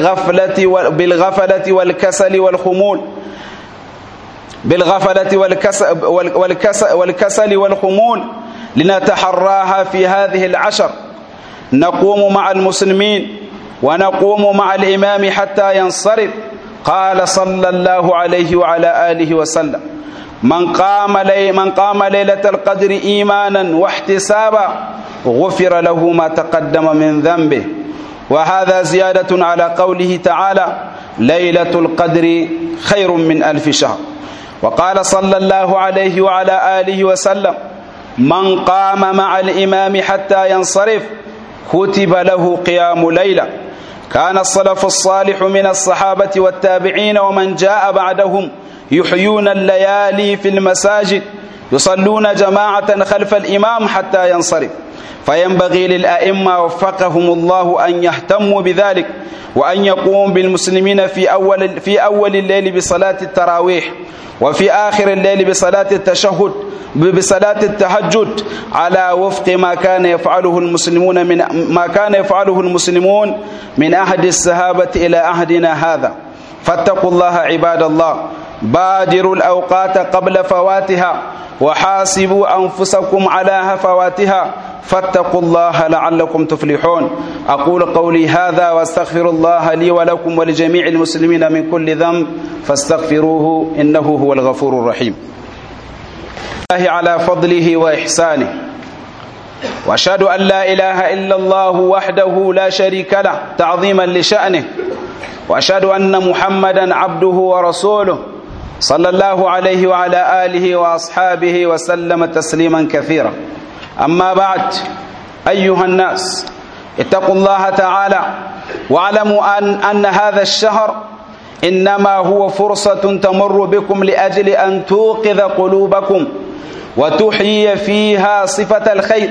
بالغفلة بالغفلة والكسل والخمول بالغفلة والكسل, والكسل, والكسل والخمول لنتحراها في هذه العشر نقوم مع المسلمين ونقوم مع الإمام حتى ينصرف قال صلى الله عليه وعلى آله وسلم من قام, لي من قام ليلة القدر إيمانا واحتسابا غفر له ما تقدم من ذنبه وهذا زيادة على قوله تعالى ليلة القدر خير من ألف شهر وقال صلى الله عليه وعلى آله وسلم من قام مع الإمام حتى ينصرف كتب له قيام ليلة كان السلف الصالح من الصحابة والتابعين ومن جاء بعدهم يحيون الليالي في المساجد يصلون جماعة خلف الإمام حتى ينصرف فينبغي للأئمة وفقهم الله أن يهتموا بذلك وأن يقوم بالمسلمين في أول في أول الليل بصلاة التراويح وفي آخر الليل بصلاة التشهد بصلاة التهجد على وفق ما كان يفعله المسلمون من ما كان يفعله المسلمون من عهد الصحابة إلى عهدنا هذا فاتقوا الله عباد الله بادروا الأوقات قبل فواتها وحاسبوا أنفسكم على هفواتها فاتقوا الله لعلكم تفلحون أقول قولي هذا واستغفر الله لي ولكم ولجميع المسلمين من كل ذنب فاستغفروه إنه هو الغفور الرحيم الله على فضله وإحسانه وأشهد أن لا إله إلا الله وحده لا شريك له تعظيما لشأنه وأشهد أن محمدا عبده ورسوله صلى الله عليه وعلى آله وأصحابه وسلم تسليما كثيرا أما بعد أيها الناس اتقوا الله تعالى واعلموا أن, أن هذا الشهر إنما هو فرصة تمر بكم لأجل أن توقظ قلوبكم وتحيي فيها صفة الخير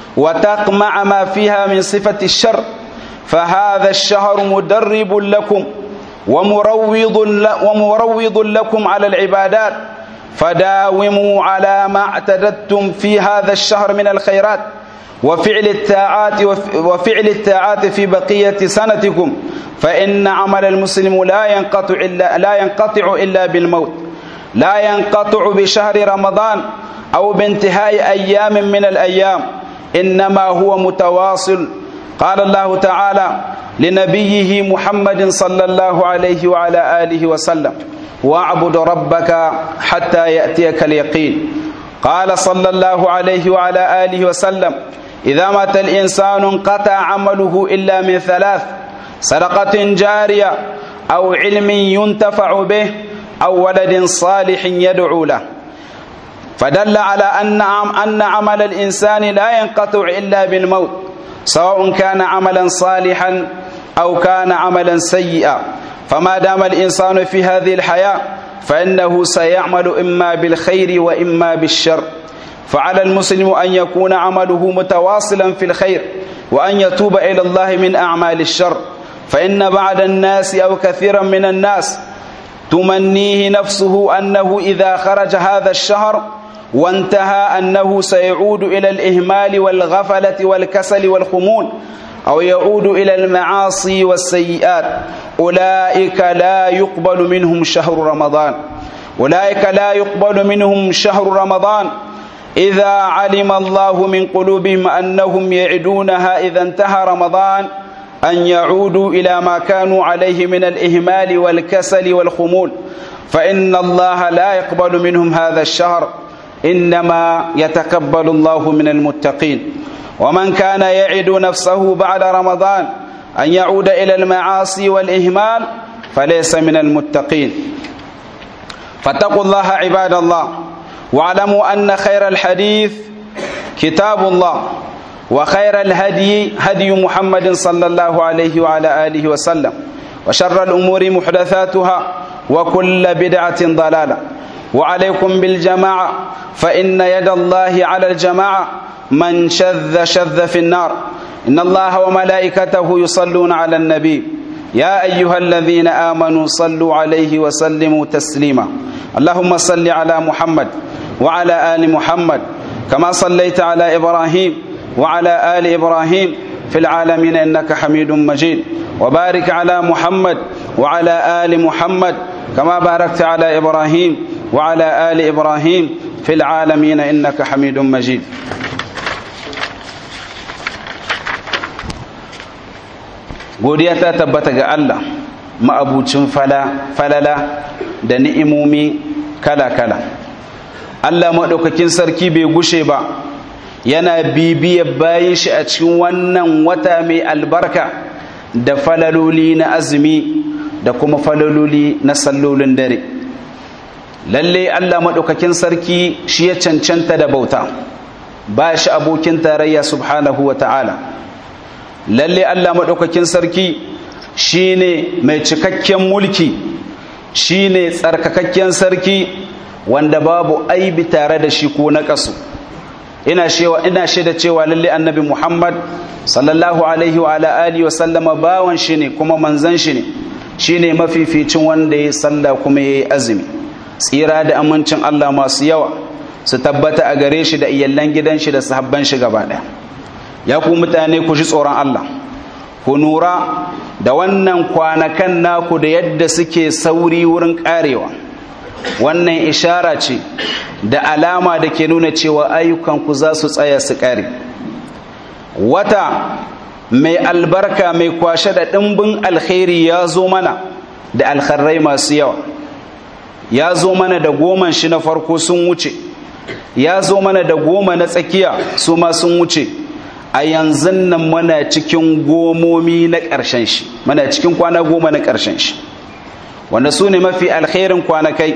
وتقمع ما فيها من صفة الشر فهذا الشهر مدرب لكم ومروض ومروض لكم على العبادات فداوموا على ما اعتددتم في هذا الشهر من الخيرات وفعل الطاعات وفعل الطاعات في بقية سنتكم فإن عمل المسلم لا ينقطع إلا لا ينقطع إلا بالموت لا ينقطع بشهر رمضان أو بانتهاء أيام من الأيام إنما هو متواصل قال الله تعالى لنبيه محمد صلى الله عليه وعلى آله وسلم واعبد ربك حتى يأتيك اليقين قال صلى الله عليه وعلى آله وسلم إذا مات الإنسان انقطع عمله إلا من ثلاث صدقة جارية أو علم ينتفع به أو ولد صالح يدعو له فدل على أن أن عمل الإنسان لا ينقطع إلا بالموت سواء كان عملا صالحا أو كان عملا سيئا فما دام الإنسان في هذه الحياة فإنه سيعمل إما بالخير وإما بالشر فعلى المسلم أن يكون عمله متواصلا في الخير وأن يتوب إلى الله من أعمال الشر فإن بعض الناس أو كثيرا من الناس تمنيه نفسه أنه إذا خرج هذا الشهر وانتهى أنه سيعود إلى الإهمال والغفلة والكسل والخمول أو يعود إلى المعاصي والسيئات أولئك لا يقبل منهم شهر رمضان أولئك لا يقبل منهم شهر رمضان إذا علم الله من قلوبهم أنهم يعدونها إذا انتهى رمضان أن يعودوا إلى ما كانوا عليه من الإهمال والكسل والخمول فإن الله لا يقبل منهم هذا الشهر إنما يتقبل الله من المتقين ومن كان يعد نفسه بعد رمضان أن يعود إلى المعاصي والإهمال فليس من المتقين فاتقوا الله عباد الله واعلموا أن خير الحديث كتاب الله وخير الهدي هدي محمد صلى الله عليه وعلى آله وسلم وشر الأمور محدثاتها وكل بدعة ضلالة وعليكم بالجماعة فإن يد الله على الجماعة من شذ شذ في النار إن الله وملائكته يصلون على النبي يا أيها الذين آمنوا صلوا عليه وسلموا تسليما اللهم صل على محمد وعلى آل محمد كما صليت على إبراهيم وعلى آل إبراهيم في العالمين إنك حميد مجيد وبارك على محمد وعلى آل محمد كما باركت على إبراهيم وعلى آل إبراهيم في العالمين إنك حميد مجيد godiya ta tabbata ga Allah ma'abucin falala da ni'imomi kala-kala Allah maɗaukakin sarki bai gushe ba yana bibiyar bayan shi a cikin wannan wata mai albarka da falaloli na azumi da kuma falaloli na sallolin dare lalle Allah maɗaukakin sarki shi ya cancanta da bauta ba shi abokin tarayya subhanahu wa ta'ala lalle Allah maɗaukakin sarki shi ne mai cikakken mulki shi ne tsarkakakken sarki wanda babu aibi tare da shi ko na ƙasu ina shaida cewa lalle annabi muhammad sallallahu alaihi wa alihi wa sallama bawan shi ne kuma manzan shi ne shi ne mafificin wanda ya salla kuma ya yi azumi tsira da amincin Allah masu yawa su tabbata a gare shi da iyallan gidan shi da sahabban shi gaba ɗaya ya ku mutane ku ji tsoron Allah ku nura da wannan kwanakan naku da yadda suke sauri wurin karewa wannan ishara ce da alama da ke nuna cewa ayyukanku za su tsaya su kare wata mai albarka mai kwashe da ɗimbin alkhairi ya zo mana da alkharrai masu yawa ya zo mana da goman shi na farko sun wuce ya zo mana da goma na tsakiya su ma sun wuce a yanzu nan muna cikin gomomi na ƙarshen shi muna cikin kwana goma na ƙarshen shi wanda su ne mafi alkhairin kwanakai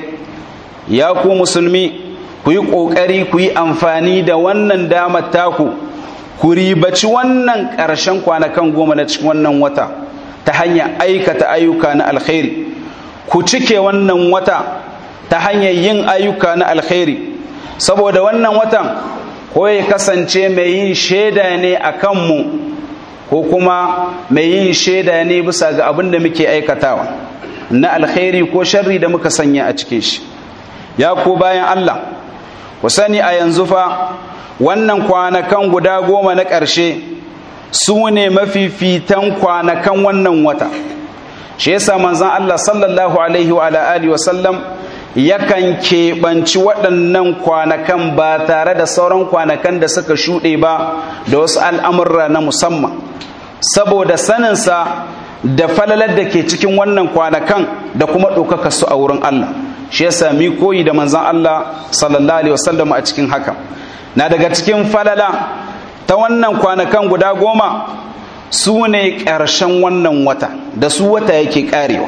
ya ku musulmi ku yi ƙoƙari ku yi amfani da wannan damar taku ku ribaci wannan ƙarshen kwanakan goma na cikin wannan wata ta hanyar aikata ayyuka na alkhairi ku cike wannan wata ta hanyar yin ayyuka na alkhairi saboda wannan watan ko ya kasance mai yin shaida ne a kanmu ko kuma mai yin shaida ne bisa ga abin da muke aikatawa na alkhairi ko sharri da muka sanya a cikin shi ya ku bayan Allah ku sani a yanzu fa wannan kwanakan guda goma na ƙarshe su ne mafifitan kwanakan wannan wata shi yasa manzon Allah sallallahu alaihi wa alihi wa sallam yakan keɓanci waɗannan kwanakan ba tare da sauran kwanakan da suka shuɗe ba da wasu al'amurra na musamman saboda saninsa da falalar da ke cikin wannan kwanakan da kuma ɗaukaka su a wurin Allah shi ya sami koyi da manzan Allah sallallahu alaihi wasallam a cikin haka na daga cikin falala ta wannan kwanakan guda goma su ne ƙarshen wannan wata da su wata yake ƙarewa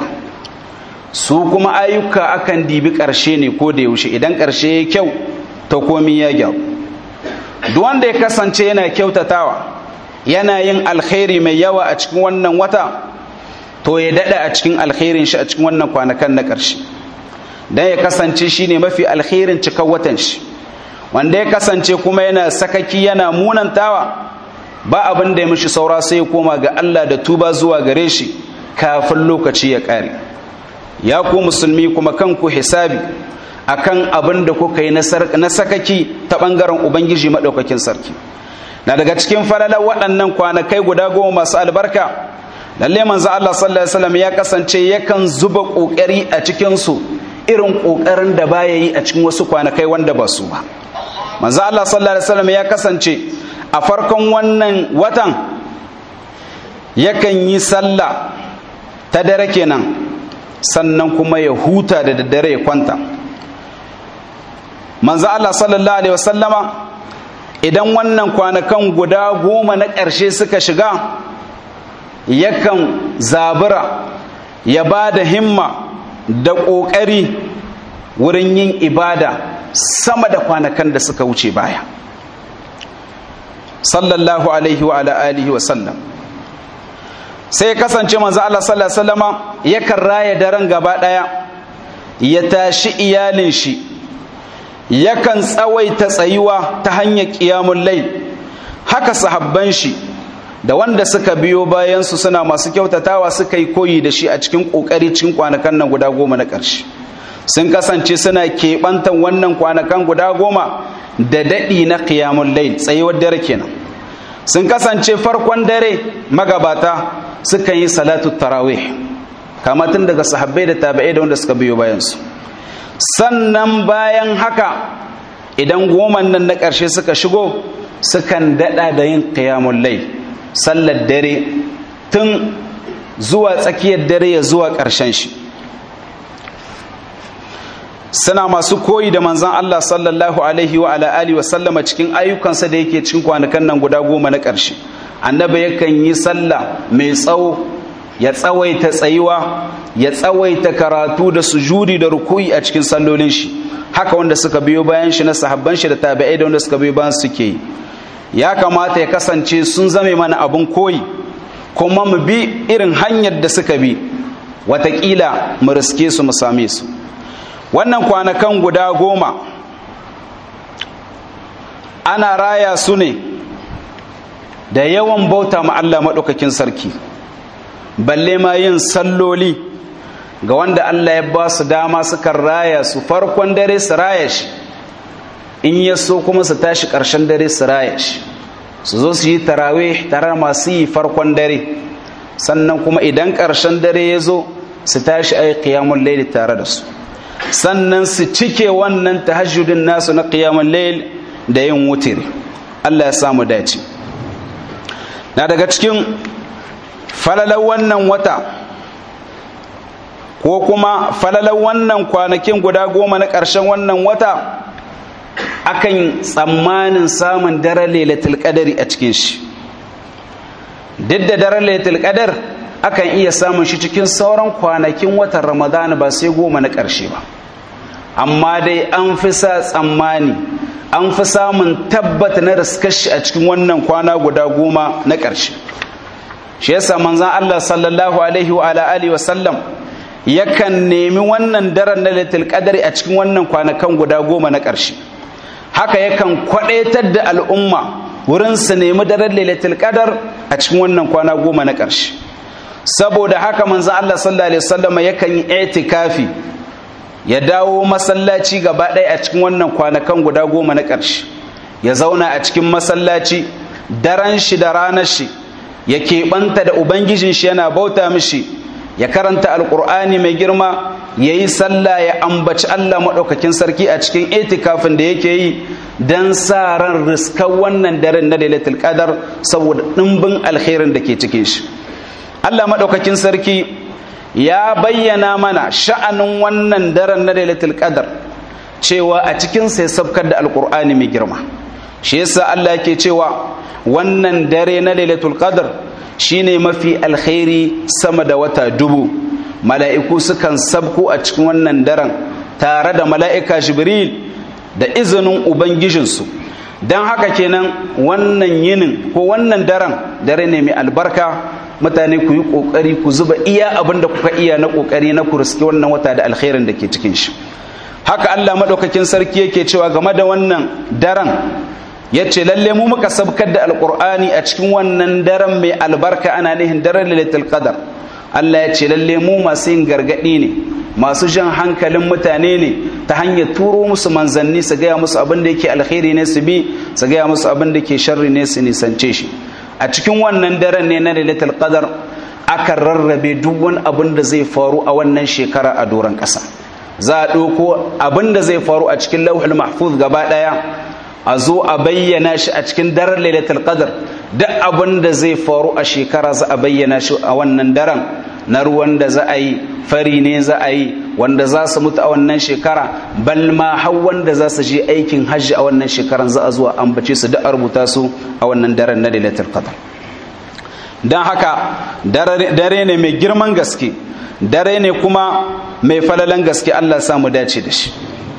su kuma ayyuka akan dibi ƙarshe ne ko da yaushe idan ƙarshe ya kyau ta komi ya gyau duk wanda ya kasance yana kyautatawa yana yin alkhairi mai yawa a cikin wannan wata to ya daɗa a cikin alkhairin shi a cikin wannan kwanakan na ƙarshe don ya kasance shi ne mafi alkhairin cikan watan shi wanda ya kasance kuma yana sakaki yana munantawa ba abin da ya mishi saura sai ya koma ga Allah da tuba zuwa gare shi kafin lokaci ya ƙare ya ku musulmi kuma kanku hisabi akan abin da kuka yi na sakaki ta ɓangaren ubangiji maɗaukakin sarki na daga cikin falalar waɗannan kwanakai guda goma masu albarka lalle manzo Allah sallallahu alaihi wasallam ya kasance yakan zuba ƙoƙari a cikin su irin ƙoƙarin da baya yi a cikin wasu kwanakai wanda ba su ba manzo Allah sallallahu alaihi wasallam ya kasance a farkon wannan watan yakan yi sallah ta dare kenan sannan kuma ya huta da daddare ya kwanta manzo Allah sallallahu alaihi wasallama idan wannan kwanakan guda goma na ƙarshe suka shiga yakan zabura ya ba da himma da ƙoƙari wurin yin ibada sama da kwanakan da suka wuce baya sallallahu alaihi wa alihi wa sallam sai ya kasance manzo Allah sallallahu alaihi wasallama yakan raya daren gaba daya ya tashi iyalin shi yakan tsawaita tsayuwa ta hanyar qiyamul layl haka sahabban shi da wanda suka biyo bayan su suna masu kyautatawa suka yi koyi da shi a cikin kokari cikin kwanakan nan guda goma na ƙarshe sun kasance suna keɓantan wannan kwanakan guda goma da daɗi na qiyamul layl tsayuwar dare kenan sun kasance farkon dare magabata sukan yi salatu tarawih kama tun daga sahabbai da tabi'ai da wanda suka biyo bayansu sannan bayan haka idan goman nan na ƙarshe suka shigo sukan daɗa da yin ƙiyamun lai sallar dare tun zuwa tsakiyar dare ya zuwa ƙarshen shi suna masu koyi da manzan Allah sallallahu alaihi wa ala'ali wa sallama cikin ayyukansa da yake cikin kwanakan nan guda goma na ƙarshe annabi yakan yi sallah mai tsawo ya tsawaita tsayuwa ya tsawaita karatu da sujudi da rukuyi a cikin sallolin shi haka wanda suka biyo bayan shi na sahabban shi da tabi'ai da wanda suka biyo bayan suke yi ya kamata ya kasance sun zame mana abun koyi kuma mu bi irin hanyar da suka bi watakila mu riske su mu same su wannan kwanakan guda goma ana raya su ne da yawan bauta ma Allah maɗaukakin sarki balle ma yin salloli ga wanda Allah ya ba su dama suka raya su farkon dare su raya shi in ya so kuma su tashi ƙarshen dare su raya shi su zo su yi tarawih tare masu yi farkon dare sannan kuma idan ƙarshen dare ya zo su tashi ai qiyamul layl tare da su sannan su cike wannan tahajjudin nasu na qiyamul layl da yin wutiri Allah ya samu dace na daga cikin falalar wannan wata ko kuma falalar wannan kwanakin guda goma na ƙarshen wannan wata akan tsammanin samun daren lailatul qadari a cikin shi duk da daren lailatul qadar akan iya samun shi cikin sauran kwanakin watan ramadan ba sai goma na ƙarshe ba amma dai an fi sa tsammani an fi samun tabbata na riskashi a cikin wannan kwana guda goma na ƙarshe shi yasa manzon Allah sallallahu alaihi wa alihi wa sallam yakan nemi wannan daren na lailatul qadari a cikin wannan kwanakan guda goma na ƙarshe haka yakan kwadaitar da al'umma wurin su nemi daren lailatul qadar a cikin wannan kwana goma na ƙarshe saboda haka manzo Allah sallallahu alaihi wasallam yakan yi itikafi ya dawo masallaci gaba ɗaya a cikin wannan kwanakan guda goma na ƙarshe ya zauna a cikin masallaci daren shi da ranar shi ya keɓanta da ubangijin shi yana bauta mishi ya karanta alƙur'ani mai girma ya yi sallah ya ambaci Allah maɗaukakin sarki a cikin itikafin da yake yi don sa ran riskar wannan daren na lailatul qadar saboda ɗimbin alkhairin da ke cikin shi Allah maɗaukakin sarki ya bayyana mana sha'anin wannan daren na lailatul qadar cewa a cikin sai sabkar da alƙur'ani mai girma shi yasa Allah yake cewa wannan dare na lailatul qadar shine mafi alkhairi sama da wata dubu mala'iku sukan sabko a cikin wannan daren tare da mala'ika jibril da izinin ubangijinsu don haka kenan wannan yinin ko wannan daren dare ne mai albarka mutane ku yi ƙoƙari ku zuba iya abin da kuka iya na ƙoƙari na ku riske wannan wata da alkhairin da ke cikin shi haka allah maɗaukakin sarki yake cewa game da wannan daren ya ce lalle mu muka sabkar da alkur'ani a cikin wannan daren mai albarka ana nihin daren lailatul qadar Allah ya ce lalle mu masu yin gargadi ne masu jan hankalin mutane ne ta hanyar turo musu manzanni su gaya musu abin da yake alkhairi ne su bi su gaya musu abin da ke sharri ne su nisance shi a cikin wannan daren ne na lailatul qadar aka rarrabe duk wani abin da zai faru a wannan shekara a doron ƙasa za a ɗauko abin da zai faru a cikin lauhul mahfuz gaba ɗaya a zo a bayyana shi a cikin daren lailatul qadr duk abin da zai faru a shekara za a bayyana shi a wannan daren na ruwan da za a yi fari ne za a yi wanda za su mutu a wannan shekara bal ma har wanda za su je aikin hajji a wannan shekaran za a zuwa ambace su duk a rubuta su a wannan daren na lailatul qadr don haka dare ne mai girman gaske dare ne kuma mai falalan gaske Allah samu dace da shi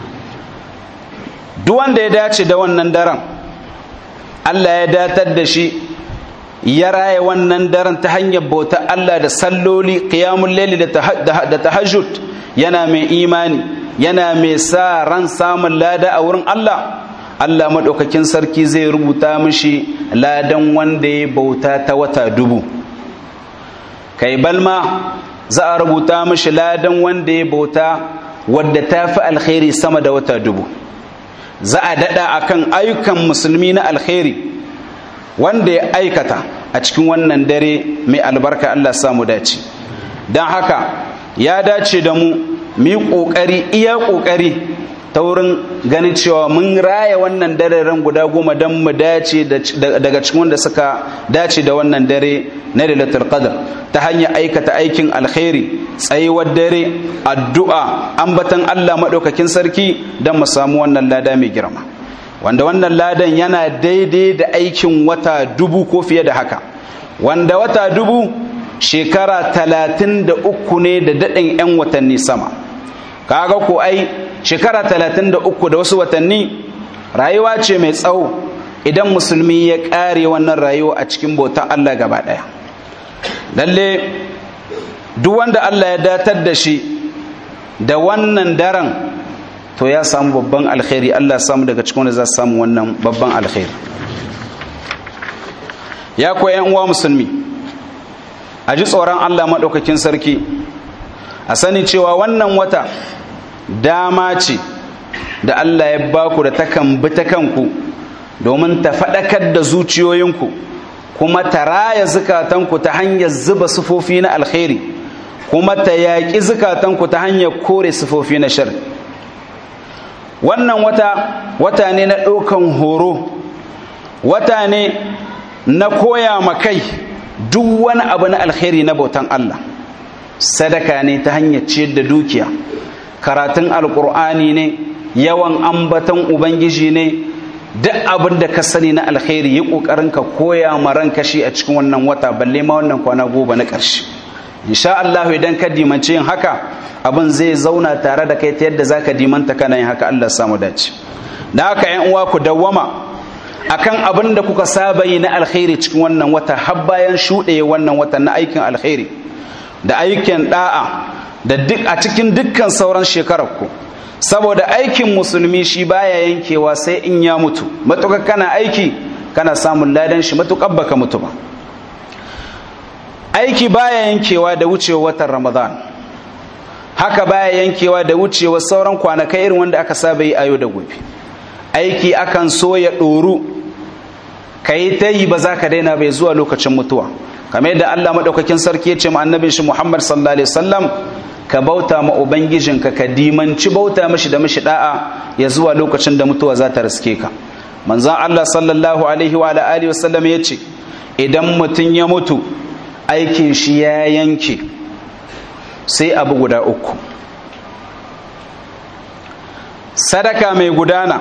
duk wanda ya dace da wannan daren Allah ya datar da shi ya raya wannan daren ta hanyar bauta Allah da salloli qiyamul layli da tahajjud yana mai imani yana mai sa ran samun lada a wurin Allah Allah madaukakin sarki zai rubuta mishi ladan wanda ya bauta ta wata dubu kai balma za a rubuta mishi ladan wanda ya bauta wadda ta fi alkhairi sama da wata dubu za a daɗa akan ayyukan musulmi na alkhairi wanda ya aikata a a cikin wannan dare mai albarka Allah samu dace don haka ya dace da mu mu yi ƙoƙari iya ƙoƙari ta wurin ganin cewa mun raya wannan dararen guda goma don mu dace daga cikin wanda suka dace da wannan dare na lailatul qadr ta hanyar aikata aikin alkhairi tsayuwar dare addu'a ambatan Allah madaukakin sarki don mu samu wannan lada mai girma wanda wannan ladan yana daidai da aikin wata dubu ko fiye da haka wanda wata dubu shekara talatin da uku ne da daɗin 'yan watanni sama kaga ko ai shekara talatin da uku da wasu watanni rayuwa ce mai tsawo idan musulmi ya ƙare wannan rayuwa a cikin bautan Allah gaba ɗaya lalle duk wanda Allah ya datar da shi da wannan daren to ya samu babban alkhairi Allah samu daga cikin wanda za su samu wannan babban alkhairi ya koyi uwa musulmi a ji tsoron Allah maɗaukakin sarki a sani cewa wannan wata dama ce da Allah ya baku da takan bi ta kanku domin ta faɗakar da zuciyoyinku kuma ta raya zukatanku ta hanyar zuba sufofi na alkhairi kuma ta yaƙi zukatanku ta hanyar kore sufofi na shar wannan wata wata ne na ɗaukan horo wata ne na koya ma kai duk wani abu na alkhairi na bautan Allah sadaka ne ta hanyar ciyar da dukiya karatun alkur'ani ne yawan ambatan ubangiji ne duk abin da ka sani na alkhairi yi kokarin ka koya ma ranka shi a cikin wannan wata balle ma wannan kwana goma na ƙarshe insha Allah idan ka dimance yin haka abin zai zauna tare da kai ta yadda zaka dimanta kana yin haka Allah samu dace da haka ƴan uwa ku dawwama akan abin da kuka saba yi na alkhairi cikin wannan wata har bayan shuɗe wannan wata na aikin alkhairi da aikin da'a da duk a cikin dukkan sauran shekarar ku saboda aikin musulmi shi baya yankewa sai in ya mutu matukar kana aiki kana samun ladan shi matukar baka mutu ba aiki baya yankewa da wucewa watan ramadan haka baya yankewa da wucewa sauran kwanakai irin wanda aka saba yi a yau da gobe aiki akan so ya ɗoru ka yi ta yi ba za ka daina bai zuwa lokacin mutuwa kamar yadda Allah maɗaukakin sarki ya ce ma annabin shi Muhammad sallallahu alaihi wasallam ka bauta ma ubangijinka ka dimanci bauta mashi da mashi da'a ya zuwa lokacin da mutuwa za ta riske ka manzon Allah sallallahu alaihi wa alihi wasallam ya ce idan mutum ya mutu aikin shi ya yanke sai abu guda uku sadaka mai gudana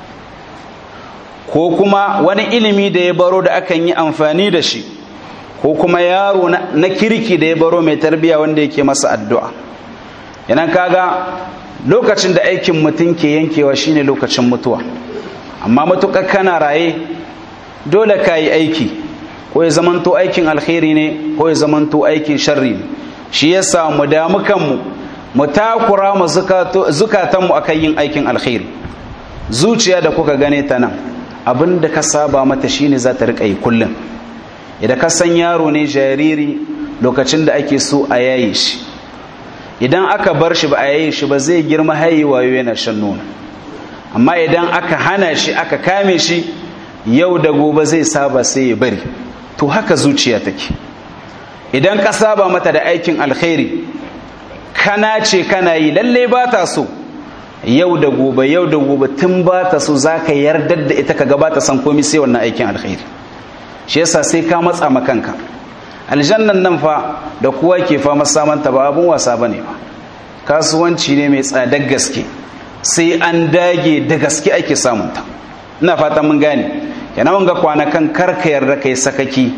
ko kuma wani ilimi da ya baro da akan yi amfani da shi ko kuma yaro na kirki da ya baro mai tarbiya wanda yake masa addu'a yanan kaga lokacin da aikin mutum ke yankewa shine lokacin mutuwa amma matuƙar kana raye dole ka yi aiki ko ya zamanto aikin alkhairi ne ko ya zamanto aikin sharri ne shi yasa mu damu kanmu mu takura mu zukatanmu akan yin aikin alkhairi zuciya da kuka gane ta nan abin da ka saba mata shine za ta riƙa yi kullum idan ka san yaro ne jariri lokacin da ake so a yaye shi idan aka bar shi ba a yaye shi ba zai girma haihuwa yana shan nono amma idan aka hana shi aka kame shi yau da gobe zai saba sai ya bari to haka zuciya take idan ka saba mata da aikin alkhairi kana ce kana yi lalle ba ta so yau da gobe yau da gobe tun ba ta so za ka yardar da ita ka gabata san komi sai wannan aikin alkhairi shi yasa sai ka matsa makanka aljannan nan fa da kowa ke fama samanta ba abun wasa ba ne ba kasuwanci ne mai tsadar gaske sai an dage da gaske ake samunta ina fata mun gane yana wanga kwanakan karka yarda kai sakaki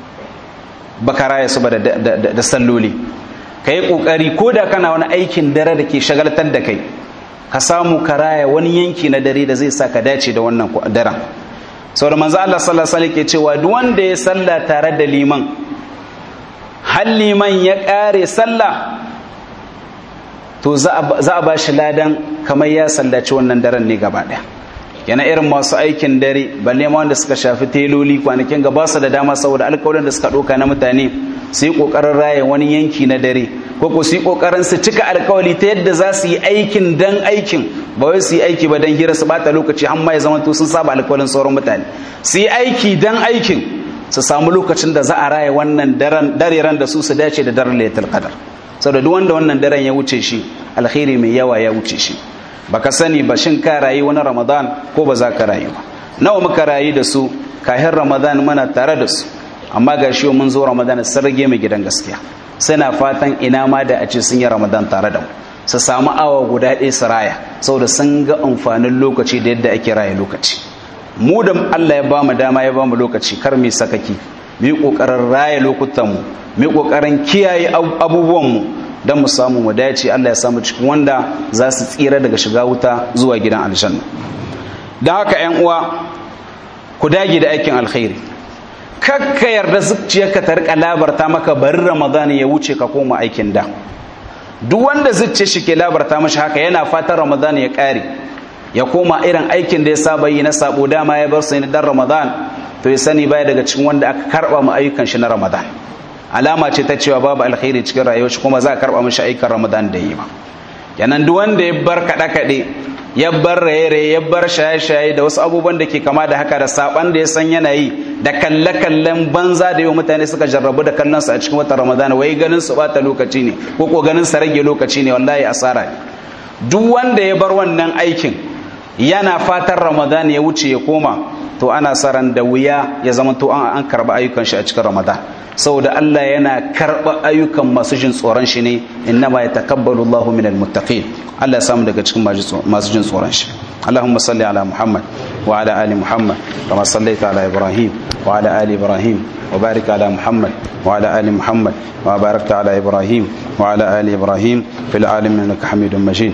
baka raya su ba da salloli ka yi ƙoƙari ko da kana wani aikin dare da ke shagaltar da kai ka samu ka raya wani yanki na dare da zai sa ka dace da wannan daren sau da manzo Allah sallallahu alaihi ke cewa duk wanda ya salla tare da liman har liman ya ƙare sallah to za a ba shi ladan kamar ya sallaci wannan daren ne gaba ɗaya yana irin masu aikin dare balle ma wanda suka shafi teloli kwanakin gaba su da dama saboda alkawarin da suka ɗauka na mutane su yi ƙoƙarin raya wani yanki na dare ko ko su yi ƙoƙarin su cika alkawali ta yadda za su yi aikin dan aikin ba wai su yi aiki ba dan hira su bata lokaci har ma ya zama to sun saba alkawalin sauran mutane su yi aiki dan aikin su samu lokacin da za a raya wannan daren da su su dace da daren lailatul qadar saboda duk wanda wannan daren ya wuce shi alkhairi mai yawa ya wuce shi baka sani ba shin ka rayu wani ramadan ko ba za ka rayu ba nawa muka rayu da su kahin ramadan muna tare da su amma ga shi mun zo ramadan sun rage mai gidan gaskiya suna fatan ina ma da a ce sun yi ramadan tare da mu su samu awa guda ɗaya su raya saboda sun ga amfanin lokaci da yadda ake raya lokaci mu da Allah ya bamu dama ya bamu lokaci kar mu sakaki mu yi kokarin raya lokutan mu mu yi kokarin kiyaye abubuwan mu dan mu samu mu dace Allah ya samu cikin wanda za su tsira daga shiga wuta zuwa gidan aljanna dan haka ƴan uwa ku dage da aikin alkhairi kakka yarda zuciyarka ta rika labarta maka bari ramadan ya wuce ka koma aikin da duk wanda zuciya shi ke labarta mashi haka yana fatan ramadan ya kare ya koma irin aikin da ya saba yi na sabo dama ya bar sai dan ramadan to ya sani baya daga cikin wanda aka karba mu ayyukan shi na ramadan alama ce ta cewa babu alkhairi cikin rayuwar shi kuma za a karba mishi ayyukan ramadan da yi ba yanan duk wanda ya bar kada kade ya bar raye-raye ya bar shaye-shaye da wasu abubuwan da ke kama da haka da saban da ya san yana yi da kalle-kallen banza da yau mutane suka jarrabu da kallon su a cikin watan ramadana wai ganin su bata lokaci ne ko ko ganin su rage lokaci ne wallahi asara ne duk wanda ya bar wannan aikin yana fatan ramadan ya wuce ya koma to ana saran da wuya ya zama to an karba ayyukan shi a cikin ramadan saboda Allah yana karba ayyukan masu jin tsoron shi ne innama yatakabbalu Allahu minal muttaqin Allah ya samu daga cikin masu jin tsoron shi اللهم صل على محمد وعلى ال محمد كما صليت على ابراهيم وعلى ال ابراهيم وبارك على محمد وعلى ال محمد وباركت على ابراهيم وعلى ال ابراهيم في العالمين انك حميد مجيد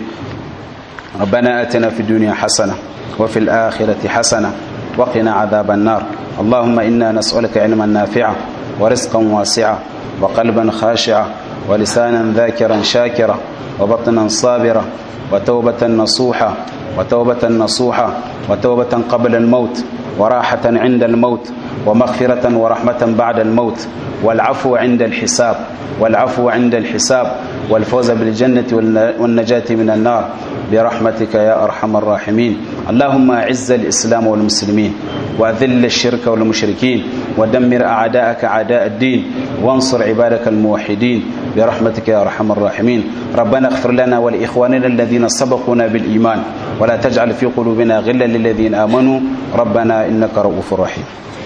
ربنا اتنا في الدنيا حسنه وفي الاخره حسنه وقنا عذاب النار اللهم انا نسالك علما نافعا ورزقا واسعا وقلبا خاشعا ولسانا ذاكرا شاكرا وبطنا صابرا وتوبه نصوحا وتوبة نصوحة وتوبة قبل الموت وراحة عند الموت ومغفرة ورحمة بعد الموت والعفو عند الحساب والعفو عند الحساب والفوز بالجنة والنجاة من النار برحمتك يا أرحم الراحمين اللهم أعز الإسلام والمسلمين وأذل الشرك والمشركين ودمر أعداءك أعداء الدين وانصر عبادك الموحدين برحمتك يا أرحم الراحمين ربنا اغفر لنا ولإخواننا الذين سبقونا بالإيمان ولا تجعل في قلوبنا غلا للذين آمنوا ربنا إنك رؤوف رحيم